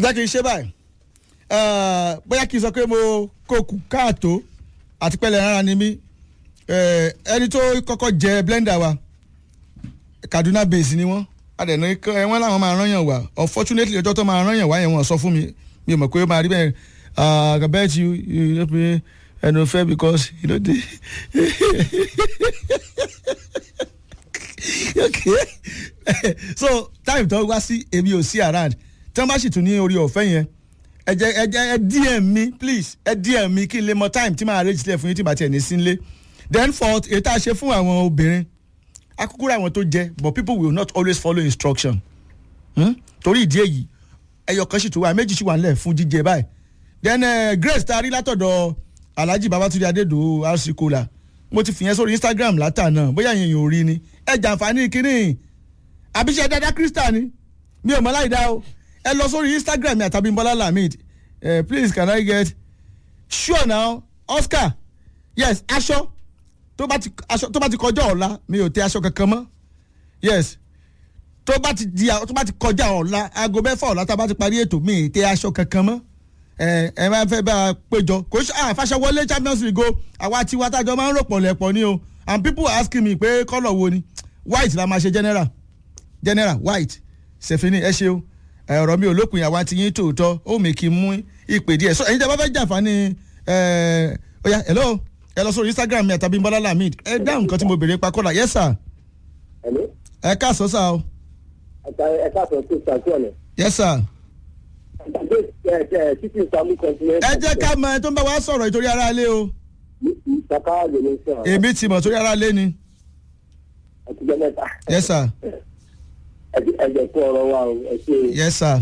jẹ́ kí n ṣe báyìí Eh, bóyá kí n sọ pé mo kó kù káàtó àti pẹ́lẹ́ rárá ni mí Eh, ẹni tó kọ́kọ́ jẹ blender wa Kaduna base ni wọ́n adẹ̀nà ẹ wọ́n làwọn máa rányàn wá unfortunately ọjọ́ tó máa rányàn wá yẹn wọ́n sọ fún mi mi ò mọ̀ pé ó máa rí bẹ́ẹ̀ I can bet you you know pé ẹnu fẹ́ because you know dey okay so time tó wá sí èmi ò sí around tí wọ́n bá sì tún ní orí ọ̀fẹ́ yẹn ẹ jẹ́ ẹ jẹ́ ẹ dm mi please ẹ dm mi kí n lè mọ time tí màá arrange sílẹ̀ fún yín tí màá tiẹ̀ ní sí nílé then for èyí tá a ṣe fún àwọn obìnrin akúkúrú àwọn tó jẹ but people will not always follow instruction hmm? torí ìdí èyí ẹyọ kan sì tún wà méjì sì wà nílẹ̀ fún jíjẹ báyìí then uh, grace tá a rí látọ̀dọ̀ alhaji babatunde adedo rc kola mo ti fìyẹn sórí instagram látànà bóyá yẹn yóò rí ni ẹ jàǹfààní kínní àbíṣe dada krista ni mi ò mọ láì dá o ẹ lọ sórí instagram àtàbí bọ́lá lamid uh, please can i get sure now oscar yes aṣọ tó bá ti aṣọ tó bá ti kọjá ọ̀la mi ò tẹ aṣọ kankan mọ́ yes tó bá ti di tó bá ti kọjá ọ̀la aago mẹ́fà ọ̀la tá a bá ti parí ètò mi ì tẹ aṣọ kankan mọ́ ẹ ẹ máa fẹ́ bá a péjọ kò ṣe àfàṣẹ wọlé champions league o àwa tiwa tájọ máa ń rò pọ̀ lẹ̀pọ̀ ni o and people asking me pé kọ́lọ̀ wo ni white la máa ṣe general general white sefini ẹ ṣeun ẹ, ọ̀rọ̀ mi ò lópin àwa ti yín tòótọ́ ó mi kì í mú ìpè díẹ̀ so ẹ̀yin tí a bá fẹ́ jàǹfààní ẹ̀ ọ̀ya hello ẹ lọ sórí instagram mi àtàbí bọ́lá lamid ẹ dáhùn nǹkan tí mo béèrè pa kọ́lá yes sir Hello? ẹ káàsán sá o Ẹ̀ka- ẹ̀ka sọ sí ìtàkùn ọ̀nà. yes sir Ìgbàgbé ẹ̀ ẹ̀ títí ìsàmú continent. ẹ jẹ́ ká mọ ẹ tó ń bá wa sọ̀rọ̀ ìtorí ara ilé o Ìtàkà lè ní sọ. èmi ti mọ̀ torí ara ilé ni Ẹ̀tìjọ́ mẹ́ta. yes sir Ẹ̀jẹ̀ fún ọ̀rọ̀ wa o. Ẹ ṣe o. yes sir.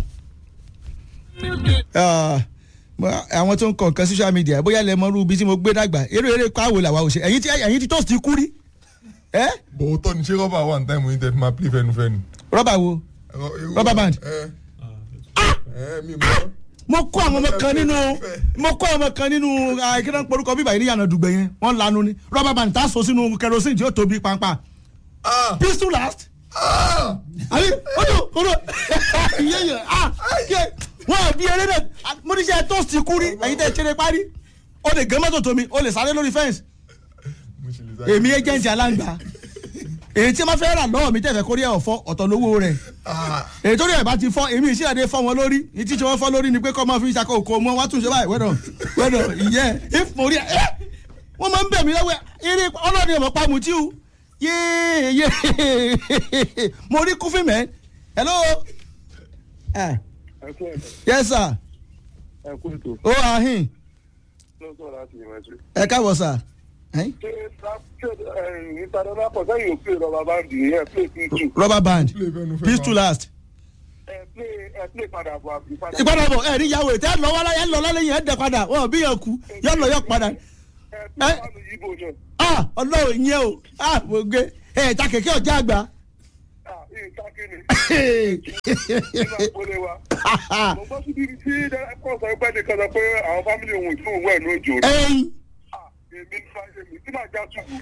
Ah, mo- àwọn tó ń kọ nǹkan social media bóyá lẹ mọ irú ibi tí mo gbé dàgbà eré eré pàwọ́ làwa ò ṣe ẹ̀yin tí ẹ̀yin tí toast kú rí ẹ́ bòótọ́ ni ṣé rọ́bà wà ní táìmù yìí tẹ́ fi máa play fẹnufẹnu. rọ́bà wo Rubber band. ẹ ẹ mi mọ. mo kó àwọn ọmọ kan nínú mo kó àwọn ọmọ kan nínú àìkíná porúkọ bíbá yìí ní yànnà dùgbẹ̀ yẹn wọ́n lanu ni rọ́bà band tá a so sínú kerosene tí ó tóbi pàápàá ah pistol last ah àbí ojú ojú yéyè ah ké wọn ò bí eré náà mo ní sẹ toast kú rí ẹ̀yin tẹ́ ẹ ṣeré parí o lè gé mọ́tò tómi o lè sáré lórí fẹ́ǹsì mo ṣe lè sáré. èmi agent aláǹgbá èyí tí wọ́n fẹ́ rà lọ́wọ́ mi tẹ̀fẹ̀ kórìí ẹ̀ ọ̀fọ́ ọ̀tọ̀ lówó rẹ̀ ah èyí tó rí ẹ̀ bá ti fọ́ èmi ìṣílẹ̀ fọ́ wọn lórí ní tí wọ́n fọ́ lórí ni pé kọ́ máa fi ṣàkó òkò mọ́ wá tún ṣe báyìí wẹ́dọ̀ wẹ́dọ̀ ìyẹ́ if mo rí ẹ̀ ẹ́ wọ́n máa ń bẹ̀ mí lọ́wọ́ eré ọlọ́ọ̀ni ọ̀mọ̀ pa mutí o yéé yéé mo rí kúfì mẹ́ hello ẹ Ẹ kú ètò. yes sir Ẹ kú ètò. ó ahin Lọ́sọ̀ láti ìmọ̀ ẹ̀sìn. ẹ káàbọ̀ sir ẹ̀yin? Ṣé ìtàdọ́lá pọ̀ sẹ́yìn ò play rọba báńdì yẹn play pistol. rubber band play fẹnufẹnu. pistol last Ẹ play ẹ play padà bọ̀ àbí padà. ìpadàbọ̀ ẹ̀ ní yàwó tẹ́ lọ́wọ́ láyé ẹ̀ lọ lálẹ́ yẹn ẹ̀ dẹ̀ padà wọ́n bí yẹn kú yọ lọ yọ padà Ẹ play fáànù yíbo náà. ah ọlọ́run ìyẹn o ah mo gbé ẹ̀ ta kẹ̀kẹ́ ọ̀já àgbà Ah, ìta kíni. Nígbà ìpolówó wa. Mo gbọ́ síbi tí ẹ̀kọ́ sọ pé nìkan sọ pé àwọn fámìlì òun ìtún òun ẹ̀ lójó. ẹ̀yìn Ah, èmi ní fáyé mi tí màá já túbú.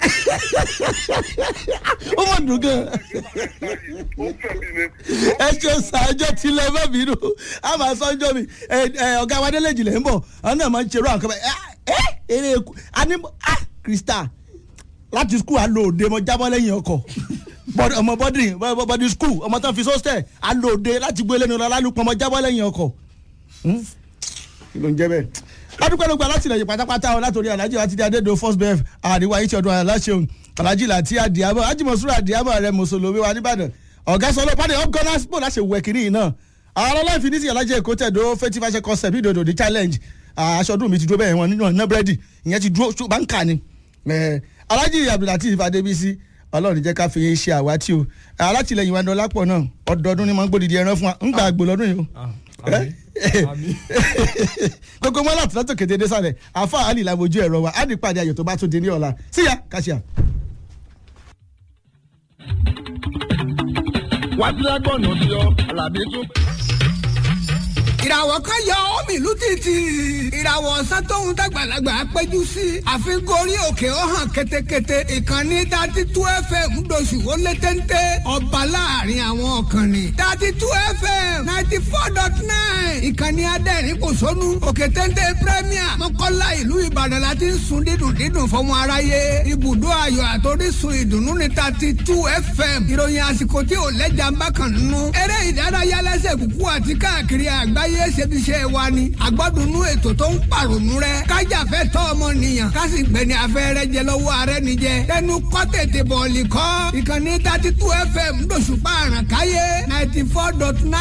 ó mọ̀ dùn gan Ó fẹ́ mi ni. ẹ ṣe ṣàjọ tilẹ̀ bá mi nù a máa sọ ọjọ́ mi ẹ ẹ ọ̀gá wa délé jìnlẹ̀ ń bọ̀ àwọn náà máa ń ṣerú àwọn kan bẹ́ẹ̀ ẹ ẹ eré eku ani ah krista láti skul alóòde mo jábọ́ lẹ́yìn ọkọ̀ bọ́dì ọmọ bọ́dì bọ́dì skul ọmọ tó fi sọ́stẹ̀ alóòde láti gbé lẹ́nu lálùpọ̀ mo jábọ́ lẹ́yìn ọkọ̀ Hmm? kí ló ń jẹ́ bẹ́ẹ̀ adúpẹ́lọpẹ́ alátìlẹyìn pátápátá ọ látòrí alhaji àti adédo first bef àríwá yìí ti ọdún aláṣẹun alhaji láti àdìábọ̀ ajímọ̀súrà àdìábọ̀ rẹ mùsùlùmí wa nìbàdàn ọ̀gá sọlọ pàdé ọgọ́nà sport láṣẹ wẹ̀ kiri yìí náà àwọn ọlọ́ọ̀fin ní sí alhaji èkó tẹ̀dó fẹ́tí fàṣẹ concept ìdòdò di challenge aṣọ́dún mi ti dúró bẹ́ẹ̀ wọn nínú ọ̀nà búrẹ́dì ìyẹn ti dúró tó bá ń kà ni alhaji abdulateef adébísí ọlọ́run jẹ́ ká fi yín ṣe àwátì o alátìlẹyìn wa dọ́lápọ̀ náà ọdọọdún ni mo ń gbòdìdí ẹran fún wa ń gbà àgbò lọ́dún yìí o àmì àmì. gbogbo wọn láti látò kété dé sálẹ̀ àfa àlì làbójú ẹ̀rọ wa á ní pàdé ayọ̀ tó bá tún di ní ọ̀la síyá kàṣíà. wá sí ẹgbọ́n òsì ọ alábí tún. ìràwọ̀ kan yọ omi ìlú títì ìràwọ̀ ọ̀sán tóun dàgbàlagbà péjú sí àfikún orí òkè ó hàn ketekete ìkànnì dati tú fm ńdọ̀sù ó lé téńté ọba láàrin àwọn ọ̀kànnì dati tú fm ninety four dot nine ìkànnì. ìkànnì adẹ́rìn kò sónú òkè téńté premier mọ́kànlá ìlú ìbàdàn la ti ń sun dídùn dídùn fọmọ aráyé ibùdó ayọ̀ àtòrísun ìdùnnú ní thirty two fm ìròyìn àsìkò tí ò lẹ́jà ń bá kàn nínú eré ìdárayá lẹ́sẹ̀ kúkú àti káàkiri àgbáyé ṣebiṣẹ́ wa ni àgbọ́dúnú ètò tó ń pàrònú rẹ kájàfẹ́ tọ́ ọmọnìyàn kásì gbẹ̀ni afẹ́rẹ́ jẹ lọ́wọ́ ààrẹ nìjẹ tẹnu kọ́ tètè bọ̀ọ̀lì kọ́ ìkànnì thirty two fm lóṣùpá àràkáyé ninety four dot nine.